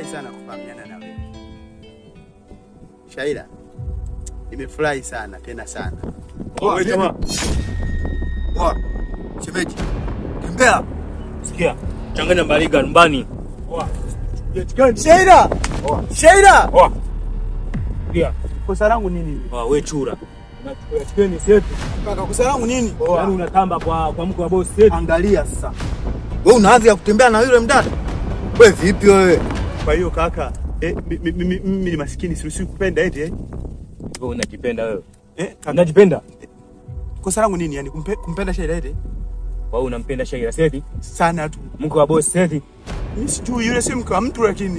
nimefurahi sana kufahamiana na wewe Shaila, nimefurahi sana tena sana. Wewe jamaa. Poa. Shemeji. Tembea. Sikia. Changanya mbaliga nyumbani. Poa. Shaila, Shaila, Poa. Sikia. kosa langu nini? Poa, wewe chura. Unachukua chikeni setu. Kaka, kosa langu nini? Yaani unatamba kwa kwa mko wa boss setu. Angalia sasa. Wewe una hadhi ya kutembea na yule mdada? Wewe vipi wewe? Kwa hiyo kaka, eh, mi- mi- mi- mimi ni maskini, siruhusiwi kupenda eti eh? Wewe unajipenda wewe. Eh, kaka, Unajipenda? kosa langu nini? Yani kumpe, kumpenda Shaila eti Wewe unampenda Shaila Seti? sana tu. Mko wa boss Seti? Mimi sijui yule si mke wa mtu lakini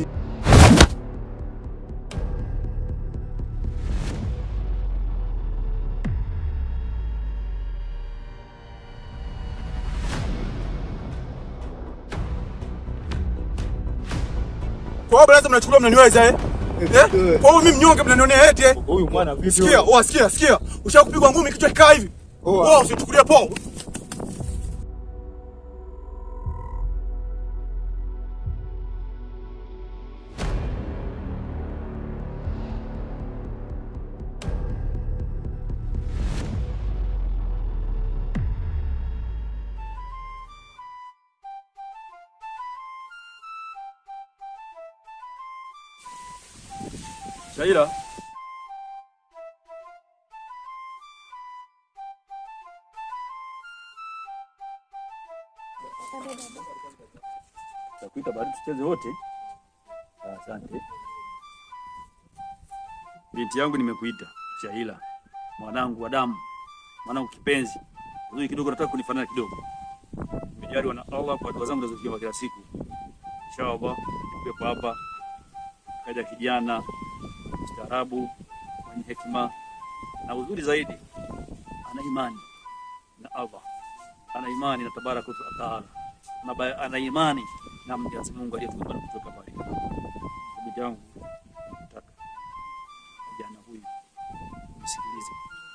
Kwa hiyo lazima mnachukua mnaniweza eh? Eh? Kwa hiyo mimi mnyonge mnanionea eti eh? Huyu mwana vipi? Sikia, oa sikia, sikia. Ushakupigwa ngumi kichwa kikaa hivi. Oa, usichukulie poa. Shaila. Takuita baada tucheze wote. Ah, Asante. Binti yangu nimekuita, Shahila. Mwanangu wa damu. Mwanangu kipenzi. Uzuri kidogo nataka kunifanana kidogo. Nimejaliwa na Allah kwa dua zangu nazoziomba kila siku. Inshallah, nikuwepo hapa. Kaja kijana mstaarabu, mwenye hekima na uzuri zaidi, ana imani na Allah, ana imani na tabaraka wa taala, na ba- ana imani na Mwenyezi Mungu aliyetuumba na kutoka pale. Ndugu yangu, nataka kijana huyu umsikilize,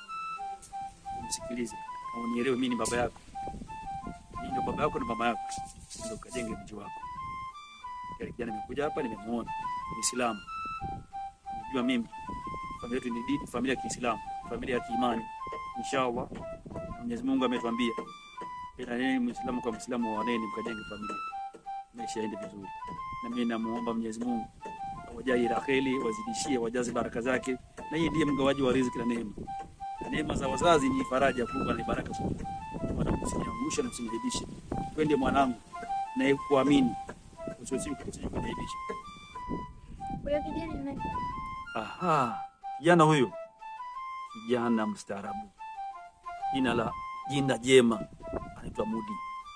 umsikilize na unielewe, mimi ni baba yako, mimi ndio baba yako na mama yako, ndio kajenge mji wako. Kile kijana nimekuja hapa, nimemuona Muislamu Unajua mimi familia yetu ni dini, familia ya Kiislamu, familia ya kiimani. Inshallah Mwenyezi Mungu ametuambia ila nini, Muislamu kwa Muislamu waoneni, mkajenge familia, maisha yaende vizuri. Na mimi namuomba Mwenyezi Mungu awajalie la kheri, wazidishie, wajaze baraka zake, na yeye ndiye mgawaji wa riziki na neema. Na neema za wazazi ni faraja kubwa na ni baraka kubwa. Mwanangu, usiniangushe na usiniaibishe, twende mwanangu, na kuamini usiniaibishe. Huyo kijana ni nani? Aha, kijana huyu, kijana mstaarabu, jina la jina jema, anaitwa Mudi.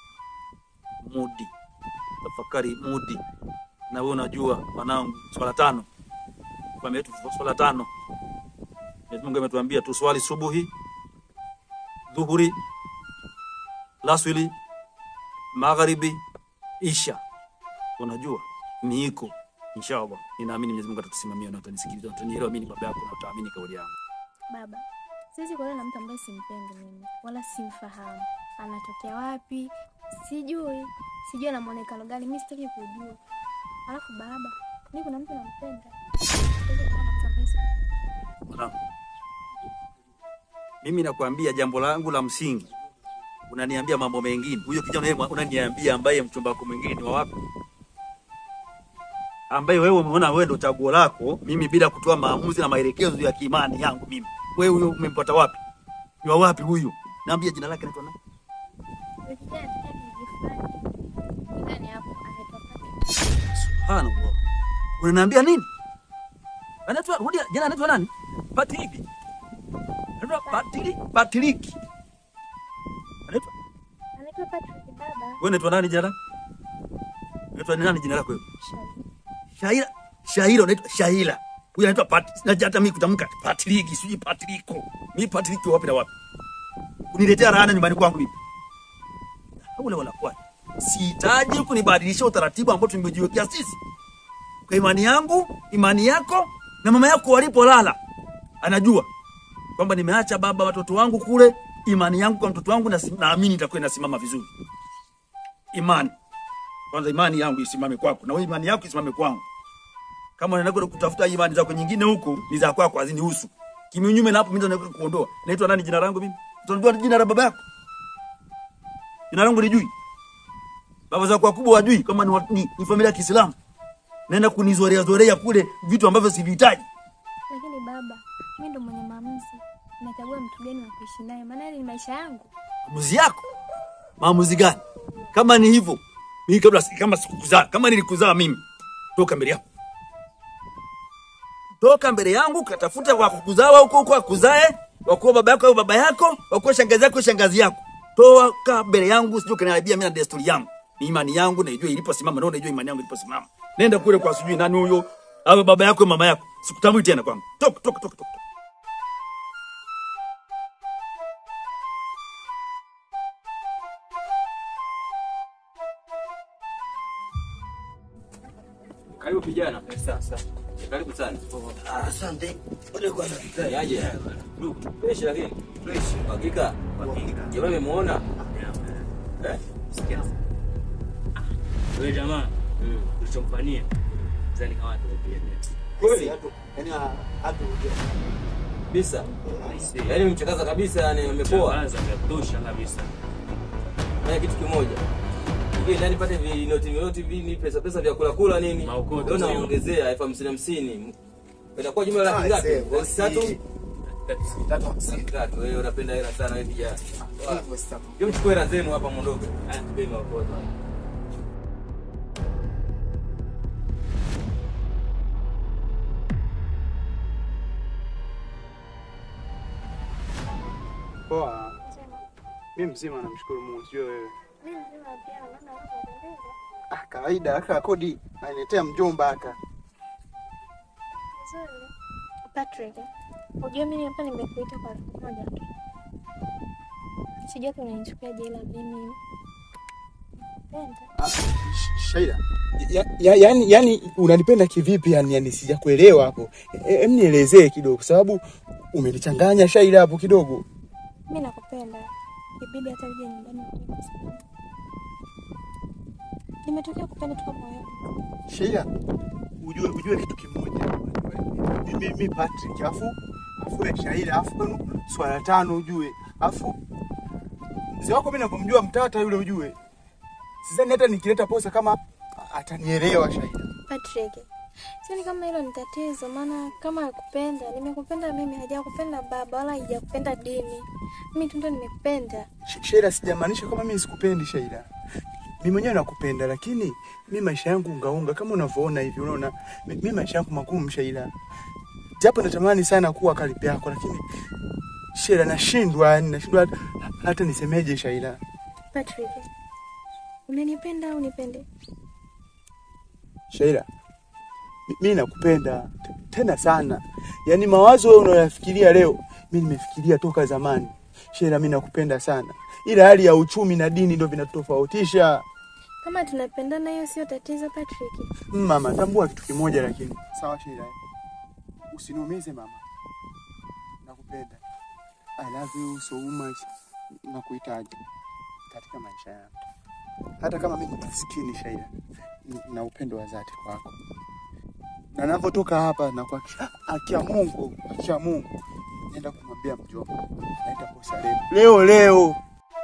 Mudi, tafakari Mudi. Na wewe unajua mwanangu, swala tano familia yetu, swala tano Mwenyezi Mungu ametuambia tuswali subuhi, dhuhuri, laswili, magharibi, isha. Unajua miiko Inshallah, ninaamini Mwenyezi Mungu atatusimamia na atanisikiliza, atanielewa mimi ni baba yako na utaamini kauli yangu. Baba, siwezi kuolewa na mtu ambaye simpendi mimi wala simfahamu. Anatokea wapi? Sijui, sijui ana muonekano gani, mimi sitaki kujua. Alafu baba, mimi kuna mtu nampenda. Siwezi kuolewa na mtu ambaye simpendi. Mwanangu, mimi nakwambia jambo langu la msingi, unaniambia mambo mengine. Huyo kijana yeye unaniambia ambaye mchumba wako mwingine ni wa wapi? Ambaye wewe umeona wewe ndio chaguo lako, mimi bila kutoa maamuzi na maelekezo ya kiimani yangu mimi. Wewe huyo umempata wapi? Ni wa wapi huyu? Naambia jina lake anaitwa nani? Huyo kijana anatokea kijiji fulani. Ndani hapo anaitwa Patrick. Subhanallah. Unaniambia nini? Anaitwa rudia jina anaitwa nani? Patriki. Anaitwa Patriki, Patriki. Anaitwa Anaitwa Patrick baba. wewe unaitwa nani jina lako? Unaitwa nani jina lako wewe? Shahidi. Shahila. Shahila unaitwa Shahila. Huyu anaitwa Pat. Na hata mimi kutamka Patriki, sijui Patriko. Mimi Patriki wapi na wapi? Uniletea laana nyumbani kwangu mimi. Haula wala kwa. Sihitaji kunibadilisha utaratibu ambao tumejiwekea sisi. Kwa imani yangu, imani yako na mama yako walipolala. Anajua kwamba nimeacha baba watoto wangu kule, imani yangu kwa mtoto wangu na naamini itakuwa inasimama vizuri. Imani. Kwanza imani yangu isimame kwako na wewe imani yako isimame kwangu. Kama unaenda kwenda kutafuta imani zako nyingine huko, ni za kwako hazinihusu. Kinyume na hapo mimi ndo naenda kuondoa. Naitwa nani jina langu mimi? Utajua jina la baba yako? Jina langu lijui. Baba zako wakubwa wajui kama ni, wa- ni, ni familia ya Kiislamu. Naenda kunizorea zorea kule vitu ambavyo sivihitaji. Lakini baba, mimi ndo mwenye maamuzi. Nachagua mtu gani wa kuishi naye, maana yale ni maisha yangu. Maamuzi yako? Maamuzi gani? Kama ni hivyo, mimi kabla kama sikukuzaa, kama nilikuzaa mimi, toka mbele yangu. Toka mbele yangu katafuta wa kukuzaa huko huko akuzae, wakuwa baba yako au baba yako, wakuwa shangazi yako shangazi yako. Toka mbele yangu sijui kaniharibia mimi na desturi yangu. Ni imani yangu naijua iliposimama, ndio naijua imani yangu iliposimama. Nenda kule kwa sijui nani huyo, awe baba yako au mama yako. Sikutambui tena kwangu. Toka toka toka toka. Karibu kijana. Sasa. Karibu sana. Asante. Ole kwanza. Yaje. Ndugu, fresh lakini. Fresh. Hakika. Hakika. Jamaa umemuona? Eh? Wewe jamaa, Mm. ulichomfanyia zani kama tukupigia. Kweli? Yaani hatu Kabisa. Yaani umemchakaza kabisa yani umepoa. Kwanza vya kutosha kabisa. Fanya kitu kimoja. Hivi ndani pate vinoti vinoti vini pesa pesa vya kula kula nini? Maokoto, Ndio sio? naongezea elfu hamsini hamsini. Itakuwa jumla laki ngapi? Elfu tatu? Laki tatu. Wewe unapenda hela sana wewe kijana. Hebu chukua hela zenu hapa muondoke. Haya tupeni maokoto. Poa. Mimi mzima namshukuru Mungu, sio wewe. Mimi mzima pia naona unapendeza. ah, kawaida aka kodi aniletea mjomba aka. Nzuri. Patrick, unajua mimi hapa nimekuita kwa siku moja tu. Sijui kama unanichukuliaje ila mimi napenda. Ah, Sh- Shaida. Ya, ya, yani, yani unanipenda kivipi yani, yani sijakuelewa hapo. E- Em nielezee kidogo kwa sababu umenichanganya Shaida hapo kidogo. Mimi nakupenda. Ibidi hata uje nyumbani kwa sababu nimetokea kupenda tu kwa moyo. Shaida. Ujue ujue kitu kimoja. Mimi mimi Patrick afu afu ya Shaida afu kwenu swala tano ujue. Afu mzee wako mimi navyomjua mtata yule ujue. Sidhani hata nikileta posa kama atanielewa Shaida. Patrick, sioni kama hilo ni tatizo, maana kama akupenda, nimekupenda mimi, hajakupenda baba wala hajakupenda dini. Mimi tu ndo nimekupenda. Sh- Sheila, sijamaanisha kama mimi sikupendi Sheila. Mimi mwenyewe nakupenda, lakini mi maisha yangu ungaunga kama unavyoona hivi, unaona mi mi maisha yangu magumu Sheila, japo natamani sana kuwa karibu yako, lakini Sheila, nashindwa yani, nashindwa hata- hata nisemeje Sheila. Patrick, unanipenda au nipende? Sheila, mi- mi nakupenda t- tena sana, yaani mawazo wewe unayoyafikiria leo mi nimefikiria toka zamani. Sheila, mi nakupenda sana, ila hali ya uchumi na dini ndio vinatofautisha. Kama tunapendana, hiyo sio tatizo Patrick. Mm, Mama, tambua kitu kimoja lakini. Sawa Sheila. eh? Usiniumize mama. Nakupenda. I love you so much. Nakuhitaji katika maisha yangu. Hata kama mimi ni maskini Sheila, n- na upendo wa dhati kwako. Na ninapotoka hapa na kwa akia Mungu, akia Mungu. Nenda kumwambia mjomba. Naenda posa leo. Leo leo.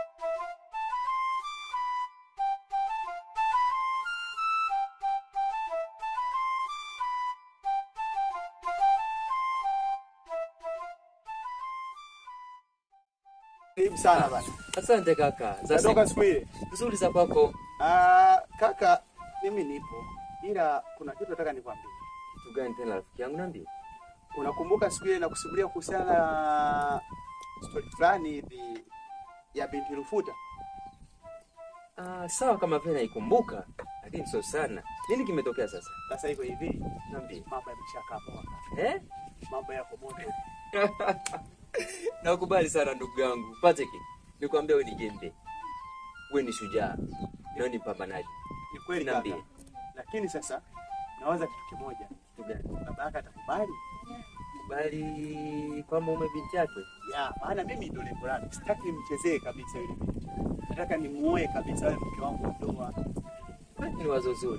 Karibu sana bana. Asante kaka. Za Natoka siku siku ile. nzuri za kwako. Ah, kaka, mimi nipo. Ila kuna kitu nataka nikwambie. Kitu gani tena rafiki yangu niambie? Unakumbuka siku ile nakusimulia kuhusiana na story fulani hivi ya binti Rufuta? Ah, sawa kama vile naikumbuka, lakini sio sana. Nini kimetokea sasa? Sasa hivyo hivi, Niambie. mambo yameshakaa poa. Eh? Mambo yako moto. Nakubali sana ndugu yangu. Patrick, nikwambia wewe ni jembe. Wewe ni shujaa. Wewe ni mpambanaji. Ni kweli kaka. Niambie. Lakini sasa nawaza kitu kimoja. Kitu gani? Baba yake atakubali? Kubali kwamba ume binti yake. Ya, maana mimi ndio lengo langu. Sitaki nimchezee kabisa yule binti. Nataka nimuoe kabisa yule mke wangu wa ndoa. Ni wazo zuri.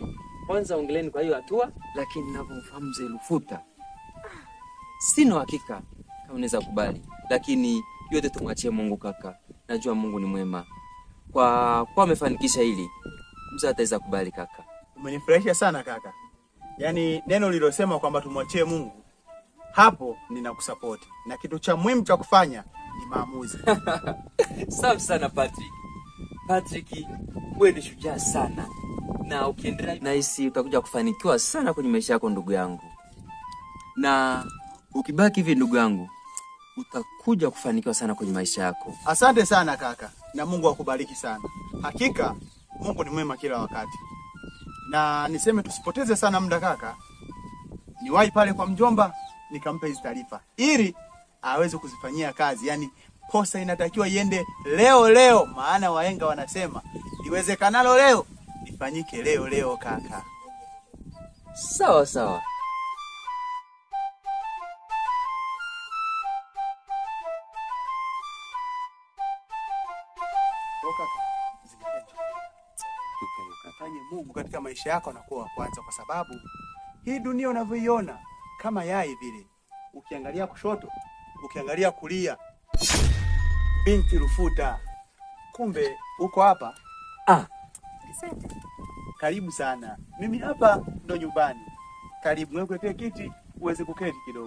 kwanza ongeleni kwa hiyo hatua, lakini ninavyomfahamu mzee Lufuta sina uhakika kama unaweza kubali, lakini yote tumwachie Mungu kaka. Najua Mungu ni mwema, kwa kwa amefanikisha hili, mzee ataweza kubali kaka. Umenifurahisha sana kaka, yaani neno lilosema kwamba tumwachie Mungu, hapo ninakusapoti, na kitu cha muhimu cha kufanya ni maamuzi. Safi sana Patrick. Patrick, wewe ni shujaa sana, na ukiendelea nahisi utakuja kufanikiwa sana kwenye maisha yako ndugu yangu, na ukibaki hivi ndugu yangu, utakuja kufanikiwa sana kwenye maisha yako. Asante sana kaka, na Mungu akubariki sana. Hakika Mungu ni mwema kila wakati, na niseme tusipoteze sana muda kaka, niwahi pale kwa mjomba nikampa hizi taarifa ili aweze kuzifanyia kazi. Yaani posa inatakiwa iende leo leo, maana wahenga wanasema iwezekanalo leo ifanyike leo leo kaka. Sawa sawa. Toka, zingatia Fanye Mungu katika maisha yako anakuwa wa kwanza, kwa sababu hii dunia unavyoiona kama yai vile, ukiangalia kushoto, ukiangalia kulia, binti Rufuta, kumbe uko hapa. Ah, Asante. Karibu sana, mimi hapa ndo nyumbani. Karibu, nikuletee kiti uweze kuketi kidogo.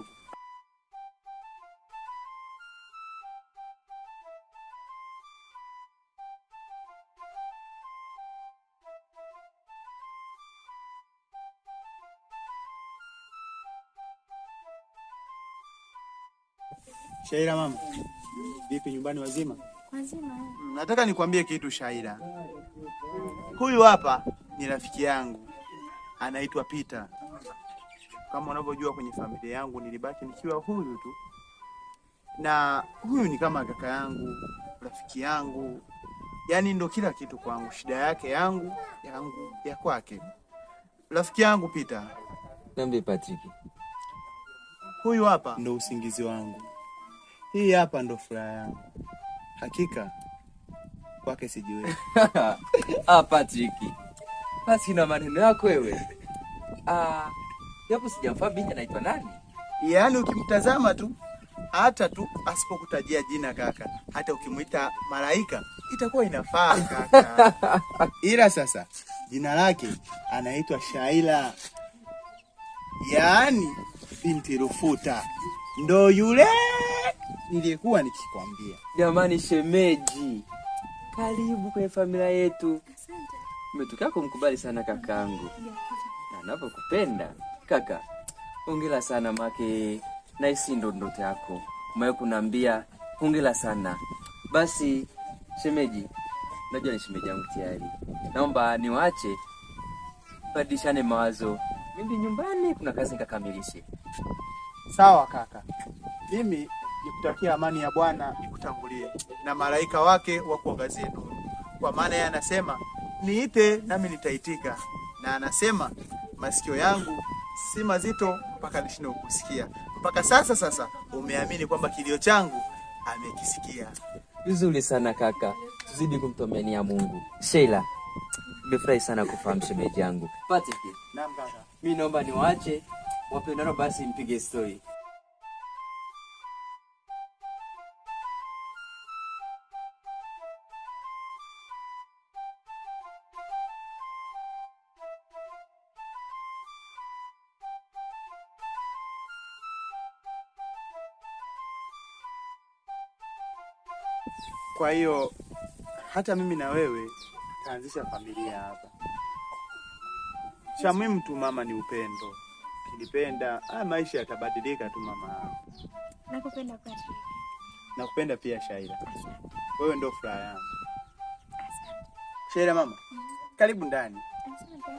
Shaira mama, vipi nyumbani wazima? Wazima. eh. Mm, Nataka nikwambie kitu Shaira. Huyu hapa ni rafiki yangu, anaitwa Peter. Kama unavyojua kwenye familia yangu nilibaki nikiwa huyu tu, na huyu ni kama kaka yangu, rafiki yangu, yaani ndo kila kitu kwangu, shida yake yangu, yangu ya kwake. Rafiki yangu Peter, niambie Patrick. huyu hapa ndo usingizi wangu, hii hapa ndo furaha yangu. Hakika kwake sijiwezi. ah, Patrick. Basi na maneno yako wewe. Ah, japo sijamfahamu binti anaitwa nani? Yaani ukimtazama tu hata tu asipokutajia jina kaka, hata ukimwita malaika itakuwa inafaa kaka. Ila sasa jina lake anaitwa Shaila, yaani binti Rufuta, ndo yule niliyekuwa nikikwambia. Jamani shemeji. Karibu kwenye familia yetu. Asante. Umetokea kumkubali sana kakaangu. Na navyokupenda kaka, hongera sana make naisi ndo ndoto yako umewahi kuniambia hongera sana. Basi shemeji, najua ni shemeji yangu tayari, naomba niwaache badilishane mawazo, mimi nyumbani kuna kazi nikakamilishe. Sawa kaka, mimi nikutakia amani ya Bwana ikutangulie na malaika wake wa kuangazie nuru, kwa maana yeye anasema niite nami nitaitika, na anasema masikio yangu si mazito mpaka nishindwe kukusikia. Mpaka sasa sasa umeamini kwamba kilio changu amekisikia. Vizuri sana kaka, tuzidi kumtomania Mungu. Sheila, nimefurahi sana kufahamu shemeji yangu. Patrick, Naam kaka. mi naomba niwaache wapendano, basi mpige story. Kwa hiyo hata mimi na wewe taanzisha familia hapa. Cha muhimu tu mama ni upendo. Ukinipenda, haya maisha yatabadilika tu mama. Nakupenda Patrick. Nakupenda pia Shaila. Asante. Wewe ndo furaha yangu. Asante. Shaila mama, karibu ndani. Asante.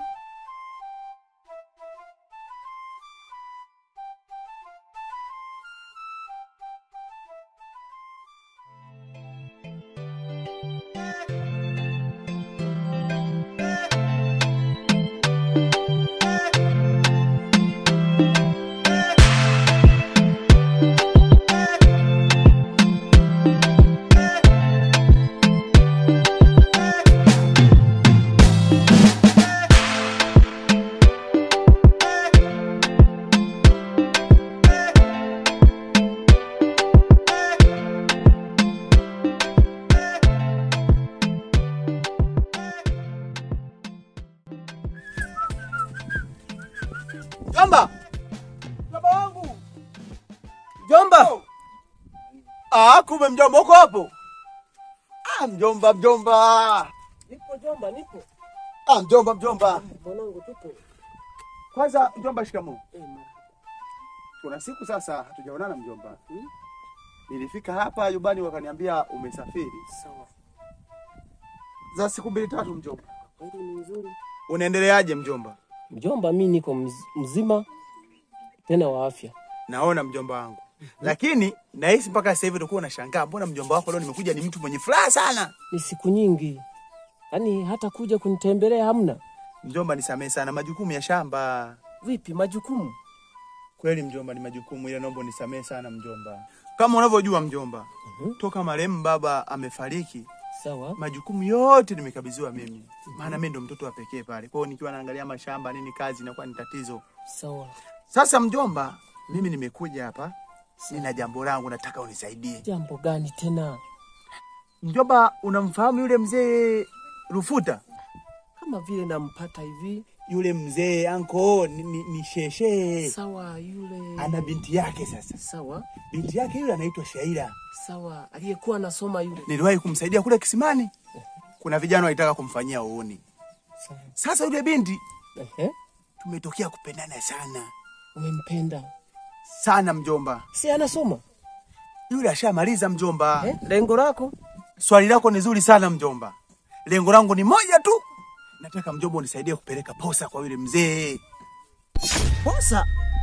Mjomba! Mjomba wangu! Mjomba! Ah, kumbe mjomba uko hapo? Ah, mjomba mjomba. Nipo jomba, nipo. Ah, mjomba mjomba. Mwanangu tupo. Kwanza mjomba, shikamoo. Eh, marhaba. Kuna siku sasa hatujaonana mjomba. Hmm? Nilifika hapa nyumbani wakaniambia umesafiri. Sawa. Za siku mbili tatu mjomba. Kweli ni nzuri. Unaendeleaje mjomba? Mjomba, mi niko mz- mzima tena wa afya. Naona mjomba wangu. Lakini nahisi mpaka sasa hivi utakuwa unashangaa mbona mjomba wako leo nimekuja ni mtu mwenye furaha sana. Ni siku nyingi, yaani hata kuja kunitembelea hamna. Mjomba, nisamehe sana majukumu ya shamba. Vipi majukumu? Kweli mjomba, ni majukumu, ila naomba unisamehe sana mjomba. Kama unavyojua mjomba, Mhm. toka marehemu baba amefariki, Sawa. majukumu yote nimekabidhiwa mimi, maana mimi ndo mtoto wa pekee pale. Kwa hiyo nikiwa naangalia mashamba nini, kazi inakuwa ni tatizo. Sawa. Sasa mjomba, mimi nimekuja hapa, nina jambo langu, nataka unisaidie. Jambo gani tena? Mjomba, unamfahamu yule mzee Rufuta? Kama vile nampata hivi. Yule mzee anko ni, ni, ni sheshe, Sawa, yule. ana binti yake. Sasa Sawa. binti yake yule anaitwa Shaira. Sawa, aliyekuwa anasoma yule. niliwahi kumsaidia kule kisimani. Kuna vijana walitaka kumfanyia uoni. Sawa. Sasa yule binti Ehe. tumetokea kupendana sana Umempenda? sana mjomba. Si anasoma? Yule ashamaliza mjomba. Eh? Lengo lako? Swali lako ni zuri sana mjomba. Lengo langu ni moja tu, nataka mjomba unisaidie kupeleka posa kwa yule mzee. Posa?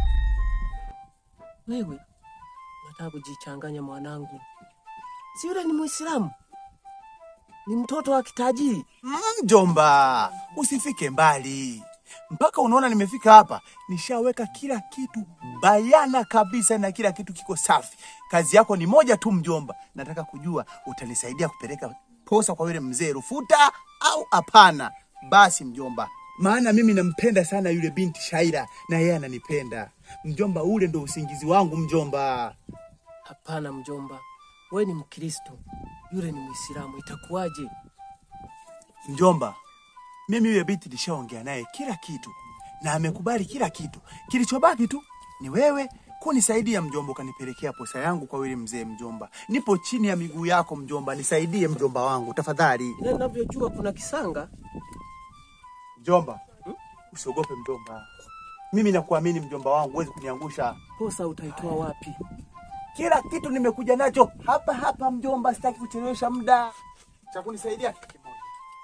Wewe unataka kujichanganya mwanangu. Si yule ni Muislamu, ni mtoto wa kitajiri. Mm, Mjomba, usifike mbali mpaka unaona nimefika hapa. Nishaweka kila kitu bayana kabisa na kila kitu kiko safi. Kazi yako ni moja tu mjomba, nataka kujua utanisaidia kupeleka posa kwa yule mzee Rufuta au hapana? Basi mjomba, maana mimi nampenda sana yule binti Shaira na yeye ananipenda mjomba. Ule ndo usingizi wangu mjomba. Hapana mjomba, we ni Mkristo, yule ni Muislamu, itakuwaje? Mjomba, mimi yule binti nishaongea naye kila kitu na amekubali kila kitu. Kilichobaki tu ni wewe kunisaidia mjomba, ukanipelekea posa yangu kwa yule mzee. Mjomba, nipo chini ya miguu yako mjomba, nisaidie mjomba wangu tafadhali. Ile ninavyojua kuna kisanga. Mjomba, usiogope mjomba, mimi nakuamini mjomba wangu, huwezi kuniangusha. Posa utaitoa wapi? Kila kitu nimekuja nacho hapa hapa mjomba, sitaki kuchelewesha muda. Cha kunisaidia kitu kimoja.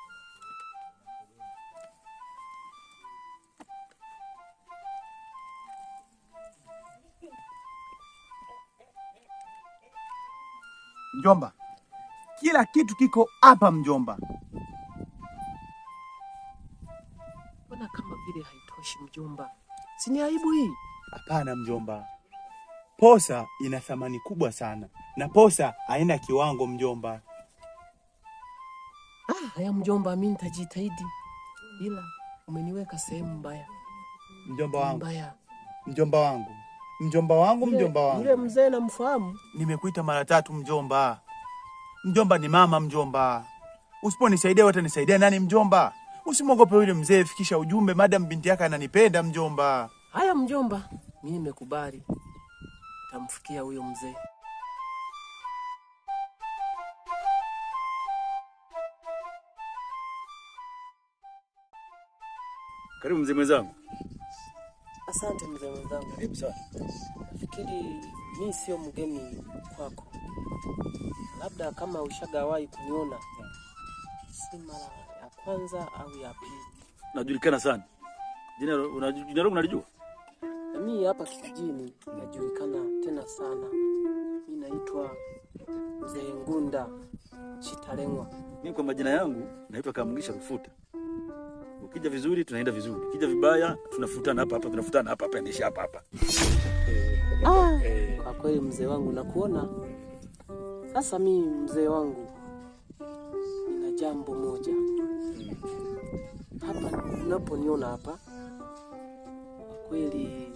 Mjomba, kila kitu kiko hapa mjomba. Mbona kama vile haitoshi mjomba? Si ni aibu hii? Hapana mjomba, posa ina thamani kubwa sana na posa haina kiwango mjomba. Ah, haya mjomba, mimi nitajitahidi, ila umeniweka sehemu mbaya Mjomba wangu, mbaya. mjomba wangu, mjomba wangu, Yule- mjomba wangu. Yule mzee namfahamu. Nimekuita mara tatu mjomba. Mjomba ni mama mjomba. Usiponisaidia watanisaidia nani mjomba? Usimwogope yule mzee, fikisha ujumbe madam binti yake ananipenda mjomba. Haya mjomba, mimi nimekubali, tamfikia huyo mzee. Karibu mzee mwenzangu. Asante mzee mwenzangu. Karibu sana. Nafikiri mi sio mgeni kwako, labda kama ushagawahi kuniona, si mara ya kwanza au ya pili. Najulikana sana. Jina una- jina langu unalijua? Na mi hapa kijijini najulikana tena sana. Mi naitwa mzee Ngunda Chitalengwa. Mimi kwa majina yangu naitwa Kamugisha Rufuta. Ukija vizuri tunaenda vizuri. Ukija vibaya tunafutana hapa hapa, tunafutana hapa hapa, endesha hapa hapa. Eh, Kwa kweli mzee wangu, nakuona sasa. Mi mzee wangu, nina jambo moja hapa unaponiona hapa, kwa kweli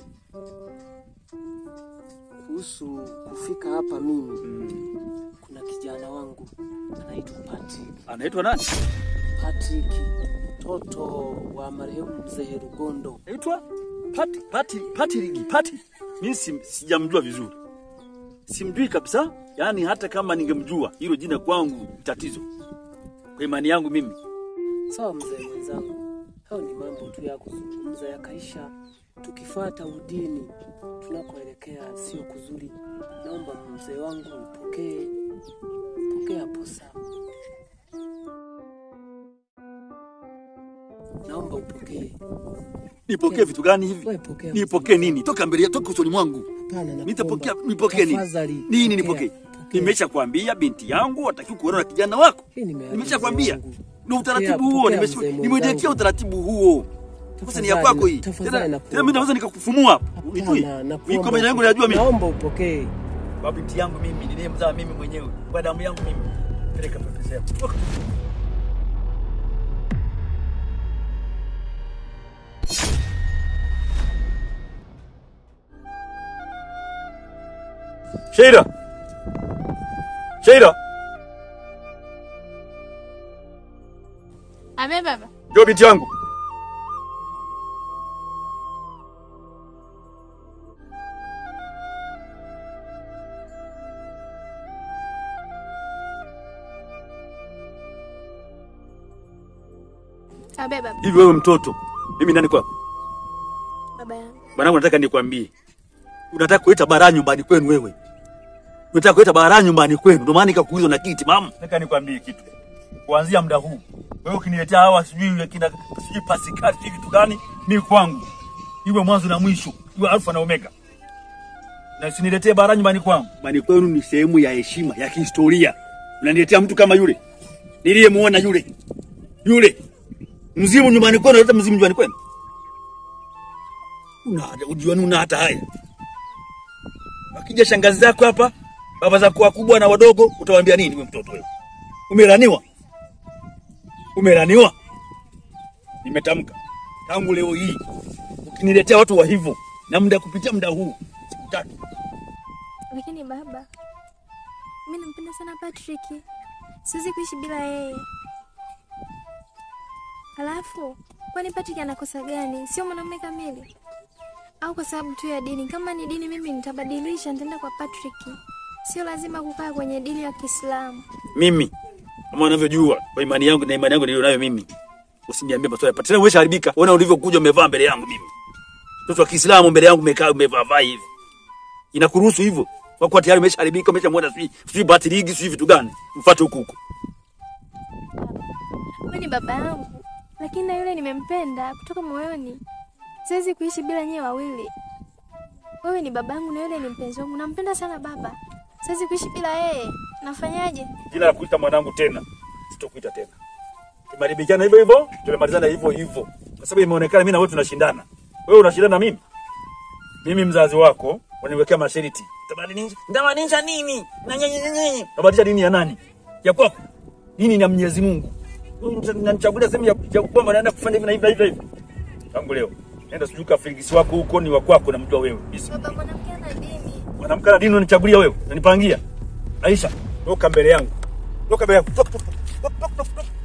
kuhusu kufika hapa mimi, kuna kijana wangu anaitwa Patrick. anaitwa nani? Patrick, mtoto wa marehemu mzee Rugondo. Anaitwa Pati, Pati, Pati Ligi, Pati. Mimi si, sijamjua vizuri. Simjui kabisa. Yaani hata kama ningemjua, hilo jina kwangu ni tatizo. Kwa imani yangu mimi. Sawa mzee mwenzangu, hayo ni mambo tu ya kuzungumza yakaisha. Tukifuata udini tunakoelekea sio kuzuri. Naomba mzee wangu upokee, pokea hapo sawa. Naomba upokee. Nipokee vitu gani hivi? Wewe pokea. Nipokee nini? Toka mbele, toka usoni mwangu. Hapana, nakuomba. Nitapokea, nipokee nini? Tafadhali, Nini pokea, nipokee? pokea. Nimesha kwambia binti yangu hataki kuolewa na kijana wako. Hii nimeagiza Nimesha kwambia. mzee wangu. Ndio utaratibu Pokea, huo, pokea nimesha mzee nimewekea mwenzangu. utaratibu huo. Sasa ni ya Tafadhali, kwako hii. tafadhali Tena nakuomba. tena mimi naweza nikakufumua hapa. Unitui. Hapana, Mimi nakuomba kwa majina yangu upokee. najua mimi. Naomba upokee. Kwa binti yangu mimi niliyemzaa mimi mwenyewe. Kwa damu yangu mimi. Peleka pesa yako. Toka. Sheila. Sheila, Ame baba. njoo binti yangu. Abe baba. Hivi wewe mtoto, mimi nani kwako? Baba yangu. Mwanangu, nataka nikwambie, unataka kuleta bara nyumbani kwenu wewe, unataka kuleta bara nyumbani kwenu, ndio maana nikakuuliza na kiti mama. Nataka nikwambie kitu, kuanzia muda huu wewe ukiniletea hawa sijui kina sijui pasikali sijui vitu gani, mimi kwangu iwe mwanzo na mwisho, iwe alfa na omega, na usiniletee bara nyumbani kwangu. Nyumbani kwenu ni sehemu ya heshima ya kihistoria. Unaniletea mtu kama yule niliyemuona yule yule mzimu nyumbani kwenu, unaleta mzimu nyumbani kwenu una ujioni una hata haya. Wakija shangazi zako hapa, baba zako wakubwa na wadogo, utawaambia nini wewe mtoto wewe? Umelaniwa. Umelaniwa. Nimetamka tangu leo hii ukiniletea watu wa hivyo na muda kupitia muda huu siku tatu. Lakini baba, mimi nampenda sana Patrick. Siwezi kuishi bila yeye. Alafu, kwani Patrick anakosa gani? Sio mwanamume kamili? Au kwa sababu tu ya dini? Kama ni dini, mimi nitabadilisha, nitaenda kwa Patrick. Sio lazima kukaa kwenye dini ya Kiislamu. Mimi kama unavyojua kwa imani yangu na imani yangu nilionayo mimi, usiniambie maswali hapa tena. Umeshaharibika, ona ulivyokuja umevaa mbele yangu mimi, mtoto wa Kiislamu mbele yangu umekaa umevaa vaa hivi, inakuruhusu hivyo? Kwa kuwa tayari umeshaharibika, umeshamwona sijui sijui bati ligi sijui vitu gani, mfuate huku huku. Wewe ni baba yangu, lakini na yule nimempenda kutoka moyoni. Siwezi kuishi bila nyewe wawili. Wewe ni baba yangu na yule ni mpenzi wangu. Nampenda sana baba. Siwezi kuishi bila yeye. Nafanyaje? Jina la kuita mwanangu tena, sitokuita tena. Tumeharibikiana hivyo hivyo, tumemalizana hivyo hivyo, kwa sababu imeonekana mimi na wewe tunashindana. Wewe unashindana na mimi, mimi mzazi wako unaniwekea masharti. Utabadilisha ndabadilisha nini? Na nyenye nyenye. Utabadilisha dini ya nani? Ya kwako. Dini ni ya Mwenyezi Mungu. Wewe unanichagulia sehemu ya ya kwamba naenda kufanya hivi na hivi na hivi na hivi. Tangu leo nenda sijui kafirigisi wako huko ni wa kwako, namjua wewe. Bismillah. Baba mwanamke ana dini. Mwanamke na dini unanichagulia wewe, unanipangia. Aisha, toka mbele yangu. Toka mbele yangu. Toka, toka, toka, toka, toka, toka.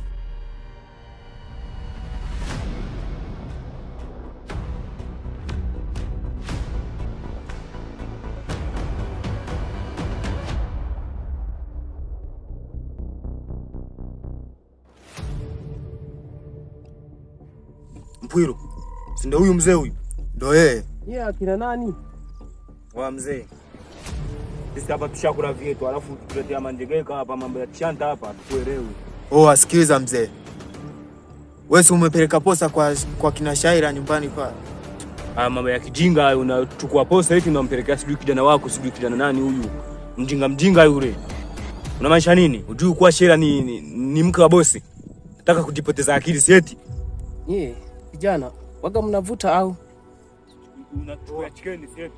Mpwilo, si ndio huyu mzee huyu? Ndio yeye. Yeye akina nani? Wa mzee. Sisi hapa tushakula vyetu, alafu tuletea manjegeka hapa mambo ya chanta hapa tukuelewi. Oh, asikiliza mzee. Wewe si umepeleka posa kwa, kwa kina Shaira nyumbani pale? Haya mambo ya kijinga hayo, unachukua posa eti unampelekea sijui kijana wako sijui kijana nani huyu mjinga mjinga yule. Unamaanisha nini? Ujui kuwa Shera ni, ni, ni mke wa bosi? Nataka kujipoteza akili sieti. Nyie vijana waga mnavuta au? Unatoa chikeni sieti.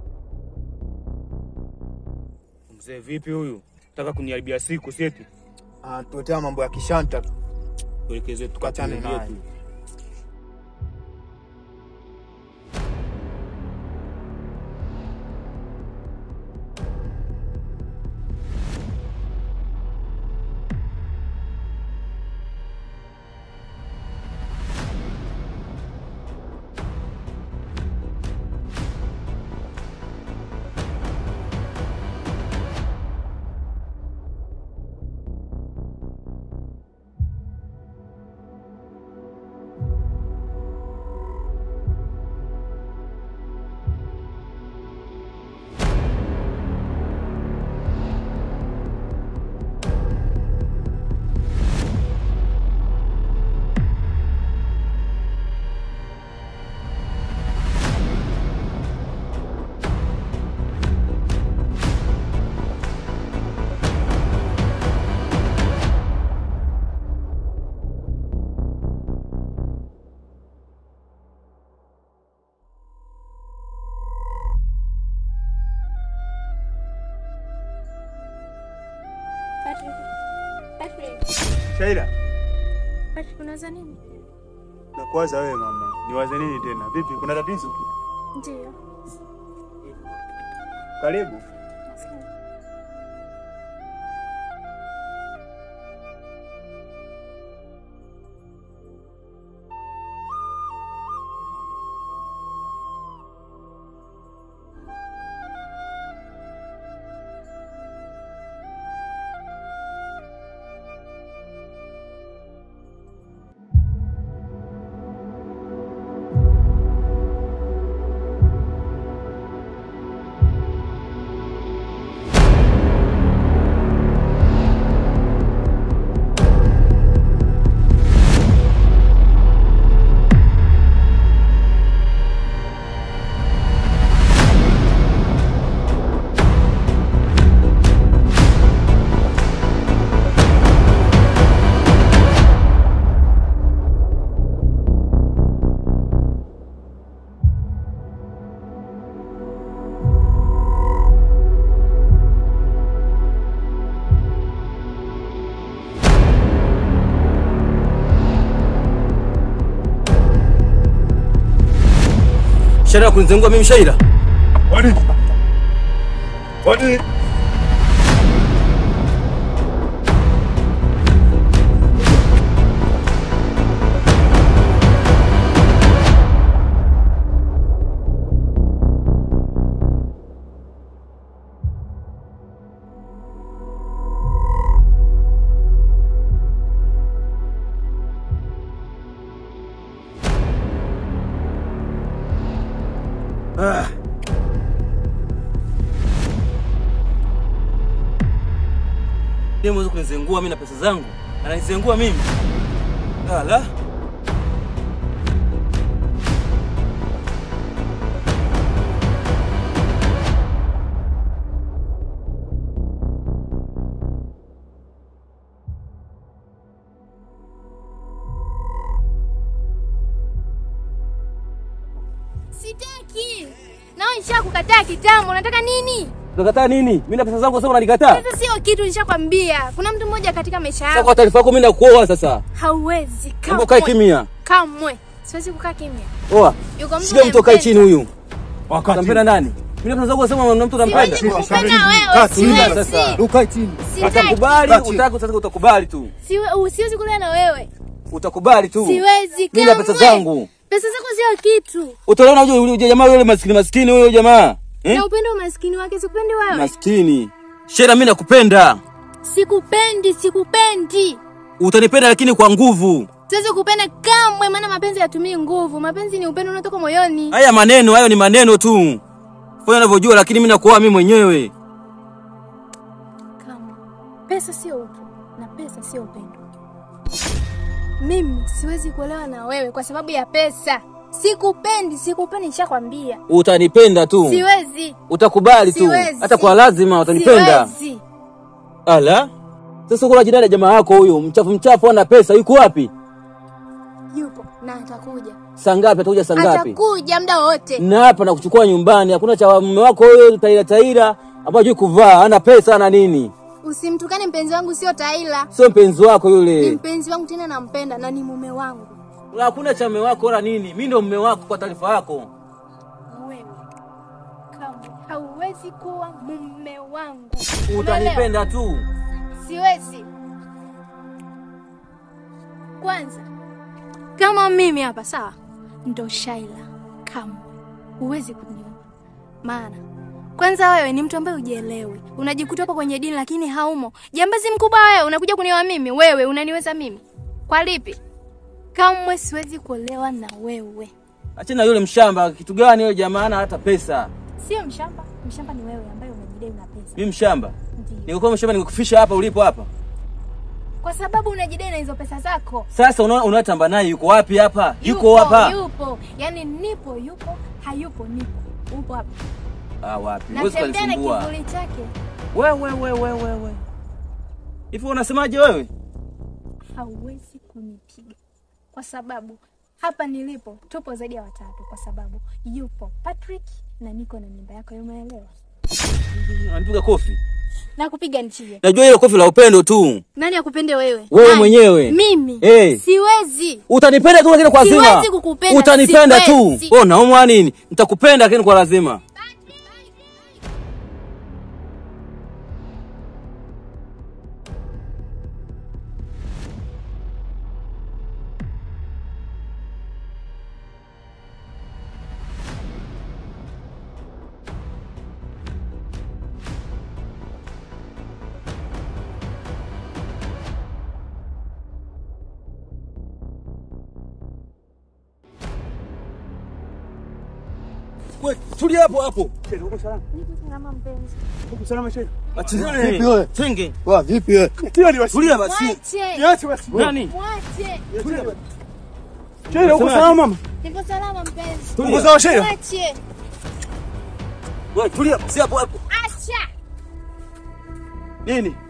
Mzee vipi huyu? Nataka kuniharibia siku sieti. anatuletea mambo ya kishanta tu. Tuelekeze Tukachane tukatulie naye. tu. Patrick. Patrick. Shaira, Patrick, unawaza nini? nakuwaza wewe mama. Niwaze nini tena? Vipi, kuna tatizo? Ndio. Karibu. Shaira ya kunizengua mimi Shaira. Wadi. Wadi. Yeye mweza kunizengua mimi na pesa zangu. Ananizengua mimi. Ala. Sitaki. Nao nishakukataa kitambo. Unataka nini? Unakataa nini? Mimi na pesa zangu sasa unanikataa? Pesa sio kitu, nishakwambia. Kuna mtu mmoja katika maisha Sasa yangu kwa taarifa yako mimi nakuoa sasa. hauwezi Hebu kae kamwe. kimya. Kamwe. Siwezi kukaa kimya. Oa. Yuko mtu Shika mtu kae nampenda. chini huyu. Wakati. Utampenda nani? Mimi na pesa zangu sema na mtu unampenda. Siwezi kukupenda Kaa wewe, chini siwezi. sasa. Ukae chini. Sitaki. Utakubali, Kaa chini. utaki sasa utakubali tu. Siwe- u- Siwezi kulala na wewe. Utakubali tu. Siwezi Mimi na pesa kamwe. zangu. Pesa zako sio kitu. Utaona huyo huyo jamaa yule maskini maskini huyo jamaa. Eh? Na upendo umaskini wake sikupendi wewe. Maskini. Shera mimi nakupenda. Sikupendi, sikupendi. Utanipenda lakini kwa nguvu. Siwezi kupenda kamwe, maana mapenzi yatumii nguvu. Mapenzi ni upendo unatoka moyoni. Haya maneno hayo ni maneno tu. Fanya unavyojua lakini mimi nakuoa mimi mwenyewe. Kamwe. Pesa sio utu na pesa sio upendo. Mimi siwezi kuolewa na wewe kwa sababu ya pesa. Sikupendi, sikupendi, nishakwambia. Utanipenda tu. Siwezi. Utakubali tu. Siwezi. Hata kwa lazima utanipenda. Siwezi. Ala. Sasa kuna jirani ya jamaa yako huyo, mchafu mchafu ana pesa, yuko wapi? Yupo na atakuja. Saa ngapi atakuja saa ngapi? Atakuja muda wote. Na hapa na kuchukua nyumbani, hakuna cha mume wako huyo taira taira ambaye hajui kuvaa, ana pesa ana nini? Usimtukane mpenzi wangu, sio Taila. Sio mpenzi wako Ni yule. mpenzi wangu tena nampenda na ni mume wangu. Hakuna cha mume wako wala nini. Mimi ndo mume wako kwa taarifa yako. Wewe kamwe hauwezi kuwa mume wangu. Umeelewa? Utanipenda tu. Siwezi. Kwanza kama mimi hapa sawa, ndo Shaila, kamwe huwezi kunioa. Maana kwanza wewe ni mtu ambaye hujielewi, unajikuta hapo kwenye dini lakini haumo. Jambazi mkubwa wewe, unakuja kunioa mimi? Wewe unaniweza mimi kwa lipi? Kamwe siwezi kuolewa na wewe. Achana yule mshamba. Kitu gani yule jamaa hana hata pesa? Sio mshamba, mshamba ni wewe ambaye unajidai una pesa. Mimi mshamba. Ndiyo. Ningekuwa mshamba ningekufisha hapa ulipo hapa. Kwa sababu unajidai na hizo pesa zako. Sasa unaona unatamba naye yuko wapi hapa? Yuko hapa. Yupo. Yaani nipo yupo, hayupo nipo. Upo hapa. Ah, wapi? Huwezi Natembea na kunisumbua. kivuli chake. Wewe wewe wewe wewe. Hivi unasemaje wewe? Hauwezi kunipiga. Kwa sababu hapa nilipo tupo zaidi ya watatu kwa sababu yupo Patrick na niko na mimba yako, umeelewa? Anipiga kofi. Na kupiga nchie. Najua ile kofi la upendo tu. Nani akupende wewe? Wewe Nani? mwenyewe. Mimi. Eh. Siwezi. Utanipenda tu lakini kwa lazima. Siwezi kukupenda, Utanipenda siwezi. tu. Oh, naomba nini? Nitakupenda lakini kwa lazima. Wewe tulia hapo hapo. Niko salama mpenzi. Uko salama shehe? Achizane. Vipi wewe? Tenge. Wa vipi wewe? Tio ni wasi. Tulia basi. Mwache. Niache basi. Nani? Mwache. Shehe uko salama mama? Niko salama mpenzi. Tulia. Uko sawa shehe? Mwache. Wewe tulia basi hapo hapo. Acha. Nini?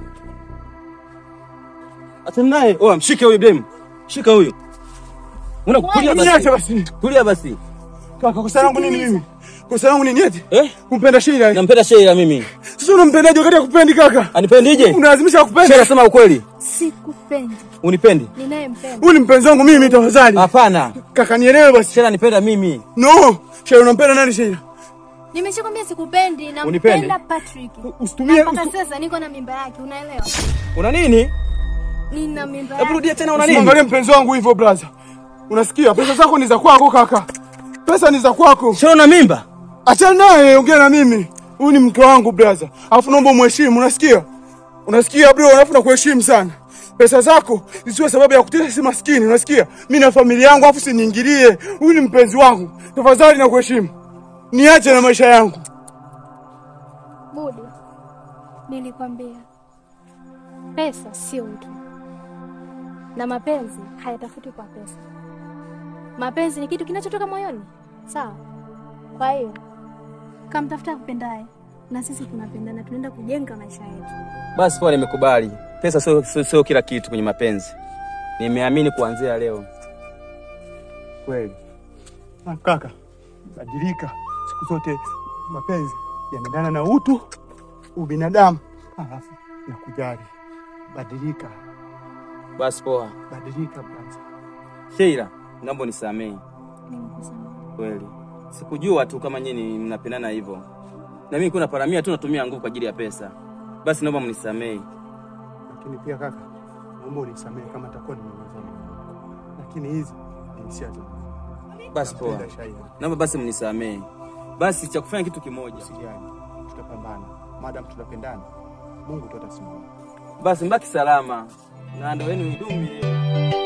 Achana naye. Oh, mshike huyu demu. Shika huyu. Una kulia Niache basi. basi. Tulia basi. Kaka kosa langu nini mimi? Kosa langu nini eti? Eh? Kumpenda Sheila. eh? Nampenda Sheila mimi. Sasa unampendaje wakati akupendi kaka? Anipendije? Unalazimisha Sheila kupenda. sema ukweli. Sikupendi. Unipendi? Ninayempenda. Huyu ni mpenzi wangu mimi tafadhali. Hapana. Kaka nielewe basi. Sheila anipenda mimi. No. Sheila unampenda nani Sheila? Nimeshakwambia sikupendi, Unipendi? nampenda Patrick. Usitumie Na mpaka usitu- sasa niko na mimba yake, unaelewa? Una nini? Nina mimba Hebu yake. rudia tena una nini? Usimwangalie mpenzi wangu hivyo brother. Unasikia? Pesa zako ni za kwako kaka. Pesa ni za kwako. Sheila una mimba? Achana naye, ongea na mimi. Huyu ni mke wangu brother. Alafu naomba umheshimu, unasikia? Unasikia bro, alafu nakuheshimu sana. Pesa zako zisiwe sababu ya kutesa si maskini, unasikia? Mimi na familia yangu afu siniingilie. Huyu ni mpenzi wangu. Tafadhali nakuheshimu. Niache na maisha yangu. Budi, nilikwambia pesa sio utu, na mapenzi hayatafuti kwa pesa. Mapenzi ni kitu kinachotoka moyoni, sawa? Kwa hiyo kamtafuta kupendaye, na sisi tunapendana, tunaenda kujenga maisha yetu. Basi poa, nimekubali. Pesa sio sio- sio kila kitu kwenye mapenzi. Nimeamini kuanzia leo. Kweli. Ah, kaka, badilika. Siku zote mapenzi yanaendana na utu, ubinadamu, alafu na kujali. Badilika, Basi poa. badilika brother. Sheila, naomba unisamehe. Nimekusamehe. Kweli. Sikujua tu kama nyinyi mnapendana hivyo. Na mimi kuna paramia tu natumia nguvu kwa ajili ya pesa. Basi naomba mnisamehe. Lakini pia kaka, naomba unisamehe kama takuwa nimeweza. Lakini hizi ni hisia zangu. Basi poa. Napenda Shaila. Naomba basi mnisamehe. Basi cha kufanya kitu kimoja. Usijali, tutapambana. Madam tunapendana, Mungu tu atasimama. Basi mbaki salama. Na ndio wenu idumu milele.